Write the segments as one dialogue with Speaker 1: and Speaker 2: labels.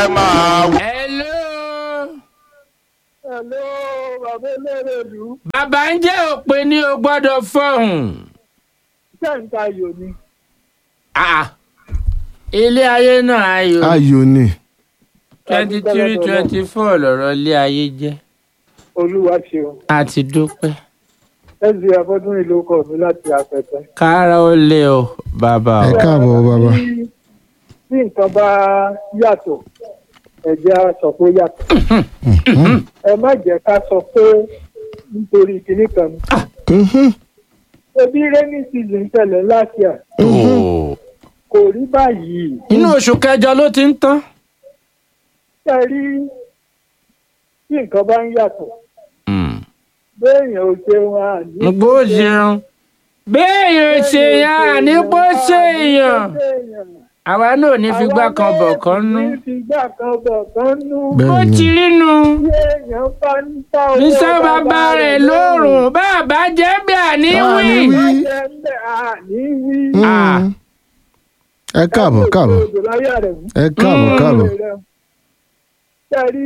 Speaker 1: ẹ máa wí.
Speaker 2: hello.
Speaker 3: Hello, bàbá eléré ìlú.
Speaker 2: bàbá ń jẹ́ òpè ní o gbọ́dọ̀ fọ̀hùn.
Speaker 3: Sẹ́ǹtà ayò ni.
Speaker 2: Ah, ilé ayé náà ayò
Speaker 4: ayò ni
Speaker 2: twenty three twenty four lọ̀rọ̀ ilé ayé jẹ́
Speaker 3: Olúwa ṣeun.
Speaker 2: a ti dúpẹ́.
Speaker 3: Ẹ̀sì Afọ́dún ìlú ọkọ̀ mi láti àpẹtẹ.
Speaker 2: kára ó lé o bàbá
Speaker 4: ẹ
Speaker 2: o.
Speaker 4: káàbọ̀ bàbá
Speaker 3: Tí tí nǹkan bá yàtọ̀, ẹ̀jẹ̀ á sọ pé ó yàtọ̀. Ẹ má jẹ́ ká sọ pé nítorí kinní kan ni.
Speaker 4: Mhm.
Speaker 3: Ebi rainy season tẹ̀lé last year
Speaker 2: Oh.
Speaker 3: kò rí báyìí.
Speaker 2: inú oṣù kẹjọ ló ti ń tán.
Speaker 3: Ṣé ẹ rí tí nǹkan bá ń yàtọ̀?
Speaker 2: Mm.
Speaker 3: Béèyàn ò ṣeun àní.
Speaker 2: bó ṣeun béèyàn ṣe yan àní bó ṣèyàn àwa náà ò ní fi gbá kan bọ̀ kan nú.
Speaker 3: ní fi gbà kan bọ̀ kan nú.
Speaker 2: bó
Speaker 4: bẹ́ẹ̀
Speaker 2: ti
Speaker 4: ni
Speaker 2: rí nu.
Speaker 3: Bí èèyàn bá ń ta owó
Speaker 2: níṣẹ́ bàbá rẹ̀ lóòrùn bàbá jẹ́ bí àní
Speaker 4: Àní
Speaker 2: wí.
Speaker 4: wí.
Speaker 3: Má jẹ́ ń bẹ̀ àní wí.
Speaker 4: Mm.
Speaker 2: Ah.
Speaker 4: ẹ káàbọ̀ káàbọ̀
Speaker 3: Odò láyà rẹ̀ mú.
Speaker 4: ẹ káàbọ̀ káàbọ̀
Speaker 3: Ṣé rí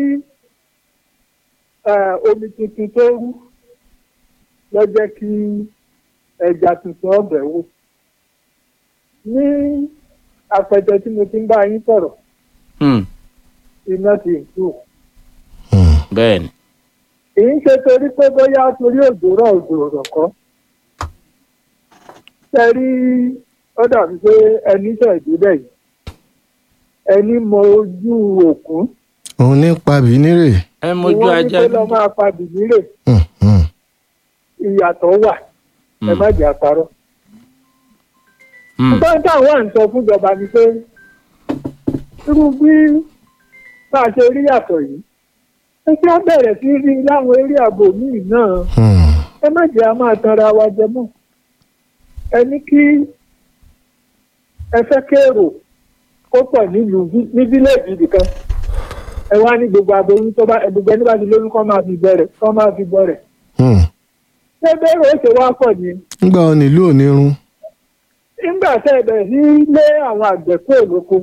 Speaker 3: eh, omi tuntun tó rú lọ jẹ́ kí ẹja tuntun ọbẹ̀ wò. Ní àpẹtẹ tí mo ti ń bá yín sọ̀rọ̀,
Speaker 2: Hmm,
Speaker 3: iná ti ń kú.
Speaker 4: Mm.
Speaker 2: bẹ́ẹ̀ ni.
Speaker 3: kì í ṣe torí pé bóyá torí òjòrò òjòrò kọ́ ṣe rí ó dàbí pé ẹni ṣẹ̀dúlẹ̀ yìí ẹni mọ ojú òkun
Speaker 4: òun ní pabì nírè
Speaker 2: ẹ
Speaker 3: ni
Speaker 2: mójú
Speaker 3: wọ́n ní
Speaker 2: ajá
Speaker 3: pé lọ́ máa pa bìbírè
Speaker 4: Mm, mm.
Speaker 3: ìyàtọ̀ wà ẹ má jẹ́ àparọ́.
Speaker 2: Hmm,
Speaker 3: ṣùgbọ́n táwọn à ń sọ fúnjọba ni pé irú bí bá a ṣe rí yàtọ̀ yìí ẹ ṣe á bẹ̀rẹ̀ sí rí láwọn eré ààbò míì náà.
Speaker 4: Mm.
Speaker 3: ẹ má jẹ́ a máa tanra wa jẹ mọ́ ẹ ní kí ẹ fẹ́ kéèrò kó pọ̀ nílùú bí- ní fíléèjì nìkan ẹ wá ní gbogbo aboyún tó bá gbogbo ẹni bá ti lóyún kọ́ máa fi bẹ̀rẹ̀ kọ́ máa fi bọ̀rẹ̀
Speaker 4: Mm.
Speaker 3: ṣé bẹ́ẹ̀rẹ̀ ó ṣe wá pọ̀ ni
Speaker 4: nígbà wo nílùú òní run
Speaker 3: nígbà tẹ́ ẹ bẹ̀rẹ̀ sí lé àwọn àgbẹ̀ kúrò lóko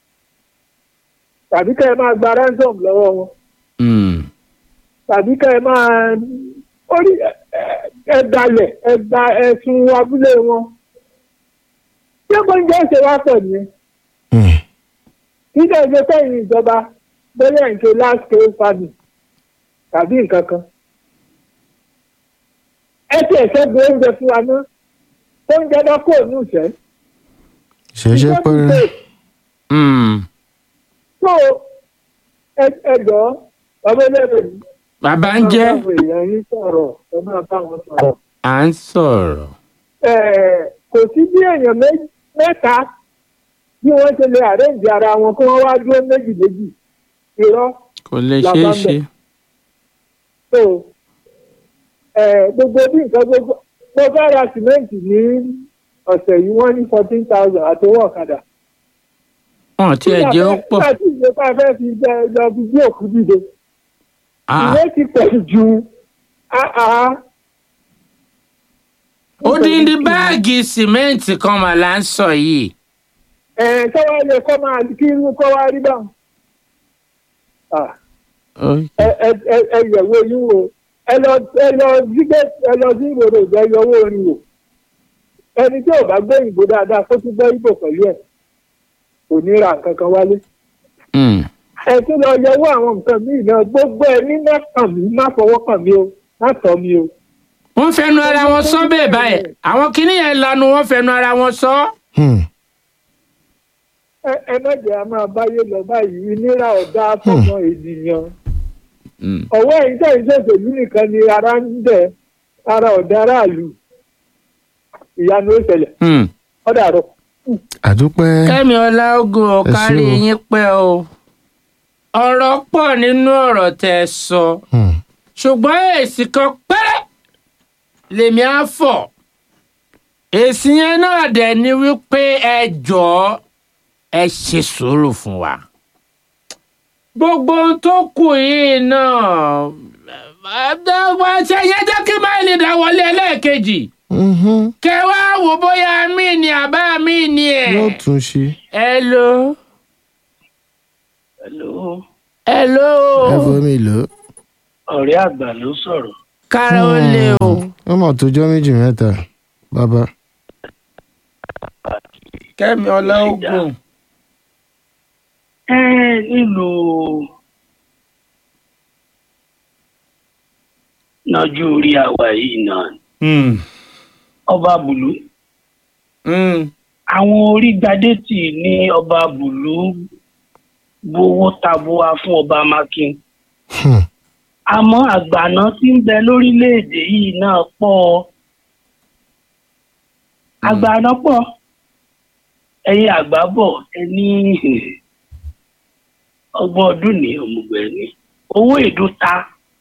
Speaker 3: tàbí kẹ́ ẹ máa gba ransom lọ́wọ́ wọn
Speaker 2: hmm,
Speaker 3: tàbí kẹ́ ẹ máa orí ẹ- ẹ- ẹ dalẹ̀ ẹ gba ẹ̀sùn abúlé wọn. ṣé gbọ́njẹ́ ṣe wá pọ̀ nìyẹn?
Speaker 4: Mm.
Speaker 3: kí lè ṣe fẹ́yìn ìjọba bóyá ń ṣe last scale farming tàbí nǹkan kan. ẹ ti ẹ̀ṣẹ́ gbé oúnjẹ fún wa ná oúnjẹ bá kò ní ìṣẹ́.
Speaker 4: ṣẹṣẹ pẹrẹ
Speaker 2: hmm.
Speaker 3: so ẹ ẹ jọ bàbá ẹlẹ́rìí yìí.
Speaker 2: bàbá ń jẹ́
Speaker 3: ẹ máa bá àwọn èèyàn yín sọ̀rọ̀ ẹ máa bá wọn sọ̀rọ̀.
Speaker 2: à ń sọ̀rọ̀.
Speaker 3: Eh, kò sí bí èèyàn mé- mẹ́ta bí wọ́n ṣe lè àrẹ́ǹdì ara wọn kí wọ́n wá dúró méjì méjì irọ́
Speaker 2: kò lè
Speaker 3: La
Speaker 2: ṣeé
Speaker 3: bá ń
Speaker 2: ṣe.
Speaker 3: bẹ̀. so eh, gbogbo bí nǹkan gbogbo mo fẹ́ ra sìmẹ́ǹtì ní ọ̀sẹ̀ yìí wọ́n ní fourteen thousand àtọwọ́ ọ̀kadà.
Speaker 2: wọn tí ẹ jẹ́ ó pọ̀.
Speaker 3: nígbà tí ìjọba fẹ́ fi jẹ lọ fi gbé òkú dìde
Speaker 2: Ah,
Speaker 3: ìwé ti pẹ̀ ju ah, ah.
Speaker 2: odindi báàgì sìmẹ́ǹtì kan mà là ń sọ yìí.
Speaker 3: ẹ̀ sọ́wọ́ ilé kọ́ máa kí irú kọ́ wá rí báwọn. Ah.
Speaker 2: Ó-
Speaker 3: ẹ ẹ ẹ ẹ yẹ̀wò yín wò ẹ lọ ẹ lọ gbígbé ẹ lọ sí ìròrò ìjẹ yọwọ́ orin wò ẹni tí ò bá gbé ìbò dáadáa kó tún gbọ́ ìbò pẹ̀lú ẹ̀ kò ní ra nǹkan kan wálé
Speaker 2: Hmm.
Speaker 3: ẹ tún lọ yẹwọ́ àwọn nǹkan míì náà gbogbo ẹ ní má kàn mí má fọwọ́ kàn mí o má tọ́ mi o.
Speaker 2: wọ́n fẹnu ara wọn sọ bẹ́ẹ̀ báyìí àwọn kìíní yẹn lanu wọ́n fẹnu ara wọn sọ.
Speaker 4: Mm.
Speaker 3: ẹ ẹ má jẹ́ a máa báyé lọ báyìí ìnira ọ̀dà fọmọ ènìyàn
Speaker 2: Hmm.
Speaker 3: ọ̀wọ́ ẹ̀yìn tẹ̀yìn ṣòṣèlú nìkan ni ara ń dẹ̀ ara ọ̀dà aráàlú ìyanu ó ṣẹlẹ̀
Speaker 2: Hmm.
Speaker 3: ọ̀dàrọ̀.
Speaker 4: àdúpẹ́
Speaker 2: kẹ́mi ọláògùn ò
Speaker 4: Ẹ ṣé
Speaker 2: kárí
Speaker 4: o.
Speaker 2: yín pẹ́ o. ọ̀rọ̀ pọ̀ nínú ọ̀rọ̀ tẹ́ ẹ sọ
Speaker 4: Mm.
Speaker 2: ṣùgbọ́n èsì kan pẹ́rẹ́ lèmi á fọ̀. èsì yẹn náà dẹ̀ ni wípé ẹ jọ̀ọ́ ẹ ṣe sùúrù fún wa. gbogbo ohun tó kù yìí náà wá ṣe yẹn jẹ́ kí máìlì dá wọlé ẹlẹ́ẹ̀kejì
Speaker 4: Mhm.
Speaker 2: kẹ wá wò bóyá mí ni àbá mí ni ẹ̀.
Speaker 4: yóò tún ṣe
Speaker 2: ẹ lo
Speaker 1: Hello,
Speaker 2: hello
Speaker 4: ẹ fomi lò ó.
Speaker 1: ọ̀rẹ́ àgbà ló sọ̀rọ̀.
Speaker 2: kára ó lé o.
Speaker 4: ó mọ̀ tó jọ́ méjì mẹ́ta bàbá.
Speaker 2: kẹ́mi ọlọ́ọ̀gùn.
Speaker 1: ẹ nílùú nájú orí àwa yìí náà
Speaker 2: Hmm.
Speaker 1: ọba bùlú
Speaker 2: Hmm.
Speaker 1: àwọn orígbadé tì ní ọba bùlú gbowó tabua fún ọba makin
Speaker 4: Hmm.
Speaker 1: àmọ́ àgbàná tí ń bẹ lórílẹ̀‐èdè yìí náà pọ̀ àgbàná pọ̀ ẹ̀yin àgbà bọ̀ ẹni ọgbọ́n ọdún ní òmùgbẹ́ ni owó èdò ta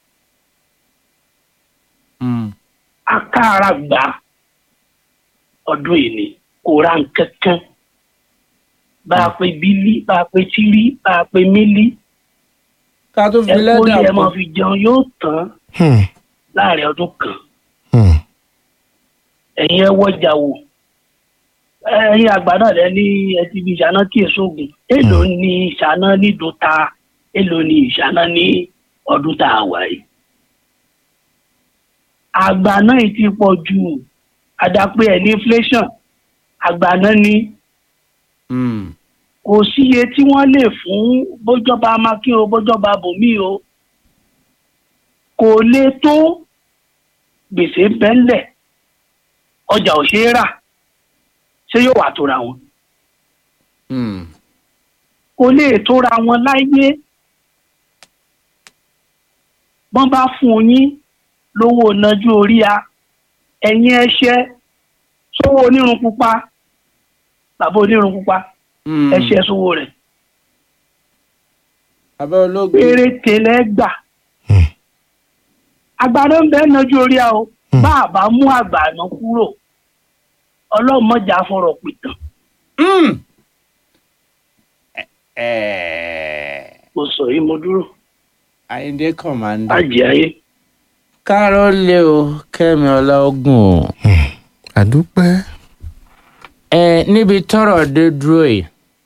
Speaker 2: Hmm.
Speaker 1: akára gbà ọdún yìí ni kò ra nǹkan kan bá a pe bílí bá a pe tírí bá a pe mílí
Speaker 2: ká tó fi
Speaker 1: ẹ kó
Speaker 2: lẹ́dà
Speaker 1: yẹ
Speaker 2: kù.
Speaker 1: máa fi jẹun yóò tán
Speaker 4: Hmm.
Speaker 1: láàrin ọdún kan
Speaker 4: Hmm.
Speaker 1: ẹ̀yin ẹ wọ́jà wò ẹ̀yin àgbà náà lẹ ní ẹ ti fi ìṣáná kí èso ògùn èló ni ìṣáná nídùú ta èló ni ìṣáná ní ọdún tá a wà yìí. àgbà náà yìí ti pọ̀ jù àdàpé ẹ̀ ní inflation àgbà náà ní
Speaker 2: Hmm.
Speaker 1: kò síye tí wọ́n lè fún bójọba amákín o bójọba bòmí o kò lè tó gbèsè bẹ́ńlẹ̀ ọjà ò ṣeé rà ṣé yóò wà tóra wọn
Speaker 2: Hmm.
Speaker 1: kò lè tóra wọn láyé bọ́n bá fún yín lówó nájú orí a ẹ̀yin ẹṣẹ́ sówó onírun pupa bàbá onírun pupa
Speaker 2: Hmm.
Speaker 1: ẹṣẹ́ sówó rẹ̀
Speaker 2: bàbá ológun.
Speaker 1: péréte lẹ́gbà
Speaker 4: Hmm.
Speaker 1: àgbàdo ń bẹ́ẹ̀ nájú orí a o
Speaker 4: Hmm.
Speaker 1: bá a bá mú àgbàdo kúrò ọlọ́mọjà fọ̀rọ̀ pìtàn
Speaker 2: Hmm. Ẹ-
Speaker 1: mo sọ yìí mo dúró
Speaker 2: Àyìndé kọ̀mándà.
Speaker 1: àjẹ́ ayé.
Speaker 2: kára ó lé o kẹ́mi ọlọ́ọ̀gùn o.
Speaker 4: àdúpẹ́.
Speaker 2: ẹ níbi tọ́rọ̀ dé dúró yìí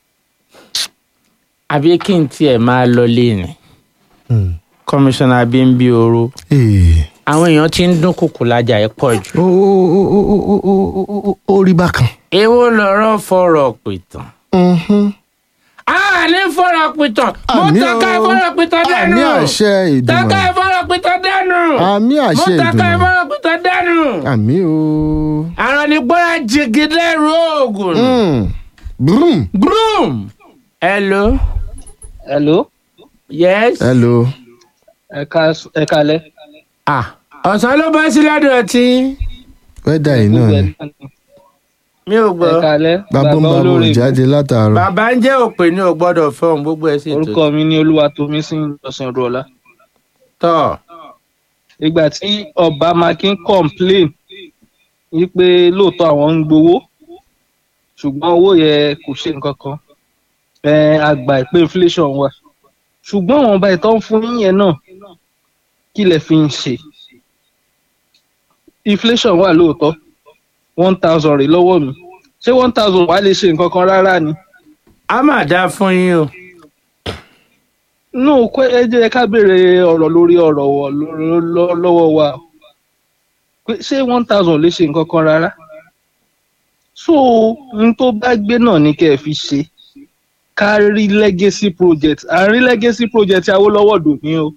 Speaker 2: àbí kí n tiẹ̀ máa lọ léèní
Speaker 4: Hmm.
Speaker 2: kọmíṣánná bímbí ooru
Speaker 4: Ee.
Speaker 2: àwọn èèyàn ti ń dún kùkù lájà ẹ pọ̀ jù.
Speaker 4: ó ó ó ó ó ó ó ó ó rí bákan.
Speaker 2: èwo lọ̀rọ̀ fọ̀rọ̀ pìtàn.
Speaker 4: Mhm.
Speaker 2: a ní fọ̀rọ̀ pìtàn mo
Speaker 4: Àmì
Speaker 2: tọ́ka
Speaker 4: o.
Speaker 2: ìfọ̀rọ̀ pìtàn dẹ́nu.
Speaker 4: àmì àṣẹ
Speaker 2: tọ́ka
Speaker 4: ìdùnnú.
Speaker 2: ìfọ̀rọ̀ pìtàn dẹ́nu.
Speaker 4: àmì
Speaker 2: mo
Speaker 4: àṣẹ
Speaker 2: tọ́ka
Speaker 4: ìdùnnú.
Speaker 2: ìfọ̀rọ̀ pìtàn dẹ́nu.
Speaker 4: àmì o.
Speaker 2: àrùn ní gbọ́dọ̀ jìgìdẹ́ rògùn.
Speaker 4: Hmm. Brum.
Speaker 2: groom. hello.
Speaker 5: hello
Speaker 2: yes.
Speaker 4: hello.
Speaker 5: ẹ ká ẹ kálẹ́.
Speaker 2: ah ọ̀sán ló bá sí lọ́dọ̀ tí
Speaker 4: wẹ́dà yìí náà ni.
Speaker 2: mi ò
Speaker 5: ẹ
Speaker 2: gbọ́.
Speaker 5: kálẹ́
Speaker 4: bàbá ń bá bò jáde látàárọ̀.
Speaker 2: bàbá ń jẹ́ òpè ní o gbọ́dọ̀ fọ́ọ̀n gbogbo ẹ̀ sì tó.
Speaker 5: orúkọ mi ní olúwatomísìn ìjọsìn ọdọọlá
Speaker 2: tọ́
Speaker 5: ìgbà tí ọba makin complain wípé lóòótọ́ àwọn ń gbowó ṣùgbọ́n owó yẹn kò ṣe nǹkan kan ẹ àgbà ìpè inflation wà ṣùgbọ́n àwọn ọba ìtọ́ ń fún yín yẹn náà kí lẹ fi ń ṣe inflation wà lóòótọ́ one thousand rè lọ́wọ́ mi ṣé one thousand wàá lè ṣe nǹkan kan rárá ni.
Speaker 2: a máa dá fún yín o.
Speaker 5: nù kó ẹ jẹ́ ká béèrè ọ̀rọ̀ lórí ọ̀rọ̀ wọ̀ ló- ló- lọ́wọ́ wa o. pé ṣé one thousand lè ṣe nǹkan kan rárá so n tó bá gbé náà ni kẹ́ ẹ fi ṣe ká rí legacy project à ń rí legacy project Awólọ́wọ̀ dùn ní o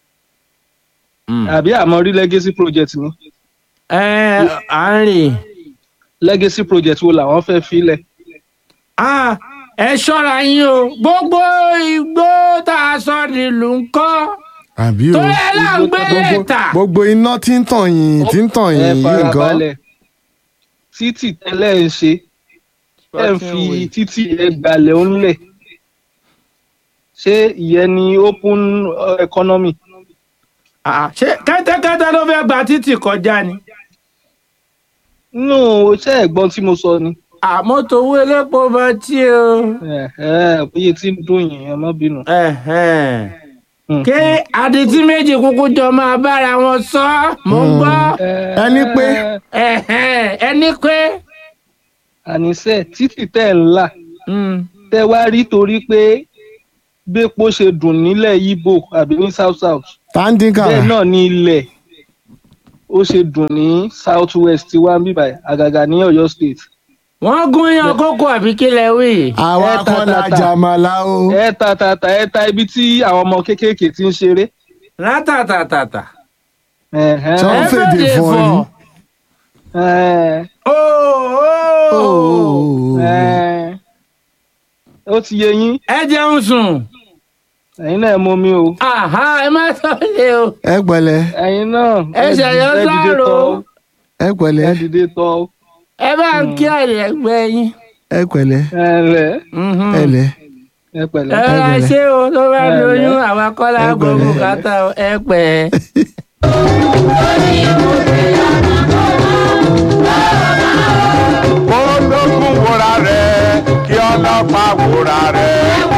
Speaker 5: àbí àmọ́ rí legacy project ni
Speaker 2: ẹ à ń rìn.
Speaker 5: legacy project wo làwọn fẹ́ filẹ̀
Speaker 2: Ah, ẹ ṣọ́ra yín o gbogbo igbó tá a sọ nílùú ń kọ́
Speaker 4: àbí o.
Speaker 2: tó yẹ là ń gbé
Speaker 4: gbogbo
Speaker 2: lẹ́tà.
Speaker 4: gbogbo iná tí ń tàn yín tí ń tàn
Speaker 5: ẹ
Speaker 4: yín yìí nǹkan.
Speaker 5: farabalẹ̀ títì tẹ́lẹ̀ ń ṣe ẹ ń fi títì ẹ gbalẹ̀ ńlẹ̀ ṣé ìyẹn ni open uh, economy
Speaker 2: Ah, ṣé kẹ́tẹ́kẹ́tẹ́ ló fẹ́ gba títì kọjá ni.
Speaker 5: nínú ṣé ẹ̀gbọ́n tí mo sọ ni
Speaker 2: àmọ́tò owó elépo bá tí o.
Speaker 5: ẹ ẹ bóyá tí ń dùn yín ẹ má bínú.
Speaker 2: Ẹ̀hẹ́n.
Speaker 5: Mm.
Speaker 2: kí adití méjì kúkú jọ máa bára wọn sọ mò ń gbọ́.
Speaker 4: ẹni pé
Speaker 2: Ẹ̀hẹ́n, ẹni pé.
Speaker 5: àníṣe títì tẹ́ ẹ̀ ń là
Speaker 2: Mm,
Speaker 5: tẹ́ wá rí torí pé bépo ṣe dùn nílẹ̀ Ìgbò àbí ní south south
Speaker 4: tàǹdínkà
Speaker 5: bẹ́ẹ̀ náà ní ilẹ̀ ó ṣe dùn ní south west wa ń bíbà àgàgà ní Ọ̀yọ́ state
Speaker 2: wọ́n gún yán kókó àbí kí lẹ wí.
Speaker 4: àwa
Speaker 5: ẹ ta
Speaker 4: kan la
Speaker 5: ta ta.
Speaker 4: jàmàlà o
Speaker 5: ẹ ta ta ta ẹ ta ibi tí àwọn ọmọ kéékèèké ti ń ṣeré.
Speaker 2: látàtàtàtà.
Speaker 5: Ẹ̀hẹ́n.
Speaker 4: Sọ- Wọ́n fèdè fọ́ ni.
Speaker 5: Ẹ̀ẹ́,
Speaker 4: Ooo.
Speaker 5: ẹ̀ẹ́. ó ti yé yín
Speaker 2: ẹ jẹun sùn.
Speaker 5: ẹ̀yin náà mú mi o
Speaker 2: àhá ẹ má sọ lé o.
Speaker 4: ẹ pẹ̀lẹ́
Speaker 5: ẹ̀yin náà
Speaker 2: Ẹ ṣẹ̀yọ́
Speaker 5: ẹ dìde
Speaker 2: sáàrò.
Speaker 5: tọ̀
Speaker 4: ẹ
Speaker 5: ẹ
Speaker 4: pẹ̀lẹ́
Speaker 5: dìde tọ̀
Speaker 2: ẹ bá ń kí àlẹ́gbẹ́ yín.
Speaker 4: ẹ pẹ̀lẹ́
Speaker 5: ẹ lẹ̀
Speaker 2: Mhm.
Speaker 4: ẹ lẹ
Speaker 5: ẹ pẹ̀lẹ́.
Speaker 2: ẹ ra
Speaker 4: pẹ̀lẹ́.
Speaker 2: ṣé o tó bá
Speaker 5: Ẹ
Speaker 2: lóyún
Speaker 5: lẹ́.
Speaker 2: àwọn akọ́lá
Speaker 4: Ẹ
Speaker 2: gbogbo
Speaker 4: pẹ̀lẹ́.
Speaker 2: kàtà ẹ pẹ́.
Speaker 6: kó lókun wòra rẹ̀ kí ọlọ́pàá wòra rẹ̀.